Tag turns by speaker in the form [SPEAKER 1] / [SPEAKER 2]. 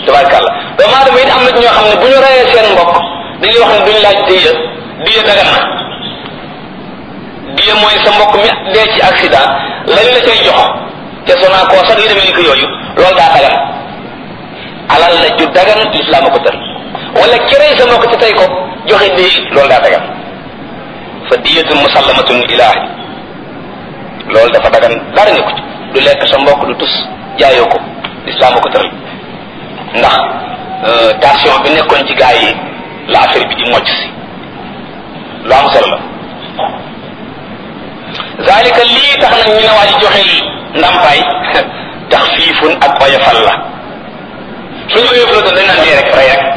[SPEAKER 1] tabarkàlla doomu aadama it am na ci ñoo xam ne bu ñu reyee seen mbokk dañuy wax ne duñu laaj diya diya dagan na diya mooy sa mbokk mi dee ci accident lañ la cay jox te sonaa koo sax yi demee ni ko yooyu loolu daa dagan alal la ju dagan lislaam a ko tër wala kirey sa mbokk te tey ko joxe di loolu daa dagan fa diyatun musallamatun ilaahi loolu dafa dagan dara ne ko ci du lekk sa mbokk du tus jaayoo ko lislaam a ko tëral ndax tension bi nekkoon ci gaa yi la affaire bi di mocc si lu am solo la zalika lii tax nag ñu ne waa ji joxe ndàmpaay tax fiifun ak oyofal la suñu oyofal doon dañ naan dee rek rey rek